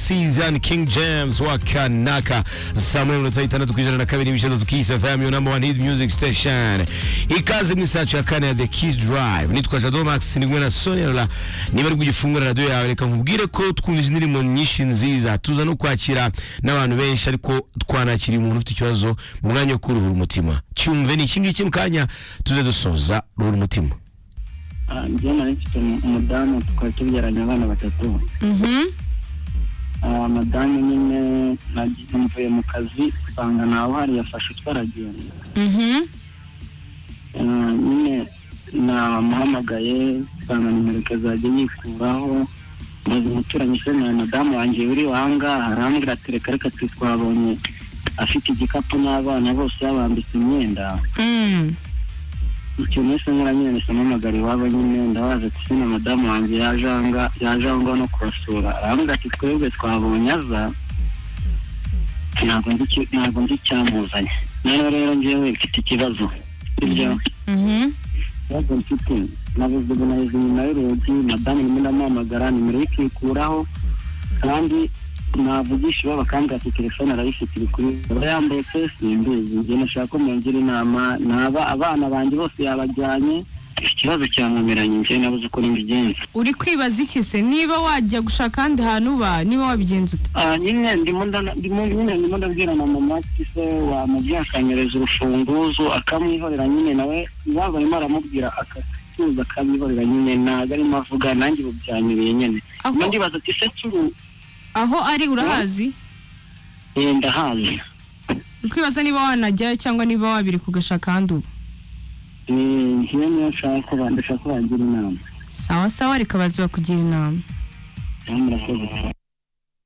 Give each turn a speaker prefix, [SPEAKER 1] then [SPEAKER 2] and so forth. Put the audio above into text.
[SPEAKER 1] season King James wa Kanaka Samuel unatoa itandatu kujana na kabiri michezo tukiisa FM your number one hit music station ikaze misacho ya kane ya The Kiss Drive nitwa Jado Max nigwe na Sonia la nibari kugifungura radio yawe reka nkubwire ko twumva indirimbo nyinshi nziza tuza no kwakira n'abantu benshi ariko twanakira umuntu ufite ikibazo mu mwanya wo kuruhura umutima cyumve ni iki ngiki mu kanya tuze dusoza ruhura umutima
[SPEAKER 2] njyewe nari mfite umudamu tukaba tubyaranye abana batatu Ah, madamu nyine nagize mvuye mu kazi nsanga nawe hari yafashe utwaragenda nyine namuhamagaye nsanga nimereke zajya yikuraho maze umuturanyi se na madamu wanjye uri wangaha arambwira ati reka reka twe twabonye afite igikapu n'abana bose yabambitse imyenda
[SPEAKER 3] Mm.
[SPEAKER 2] icyo nese nkora nyine nahise mpamagara iwabo nyine ndabaza ati sina madamu wanjye yaje aha nga- yaje aho ngaho no kubasura arambwira ati twebwe twabonye aza ntabwo nzi icyo- ntabwo nzi icyamuzanye rero rero njyewe mfite ikibazo ibyo
[SPEAKER 3] Mhm.
[SPEAKER 2] kibazo mfite nabuze ubu naheze inyuma y'urugi madamu ndimo ndamuhamagara nimero ye ikikuraho kandi navugisha ibaba kandi ati telefone arayifite iri kuri aba yambaye pesi mbizi njye nashaka ko mungira inama naba abana banjye bose yabajyanye ikibazo cyamumeranye njye nabuze uko nimbigenza
[SPEAKER 3] uri kwibaza iki se niba wajya gushaka ahandi hantu uba niba wabigenza ute
[SPEAKER 2] Ah, nyine ndimo ndana- ndimo- nyine ndimo ndabwira na mama ati se wamubyakanyereza urufunguzo akamwihorera nyine nawe iwabo arimo aramubwira akatuza akamwihorera nyine ntabwo arimo avuga nanjye ubu byanyuriye nyine
[SPEAKER 3] Aho-
[SPEAKER 2] nyuma ndibaza ati se turu
[SPEAKER 3] aho ari urahazi
[SPEAKER 2] eh, ndahazi
[SPEAKER 3] uri kwibaza niba wanajyayo cyangwa niba wabiri kugashaka ahandi uba
[SPEAKER 2] Eh, njyewe niyo nshaka ko ba- ndashaka ko bangira inama
[SPEAKER 3] sawa sawa reka bazi bakugira inama
[SPEAKER 2] Eh, murakoze cyane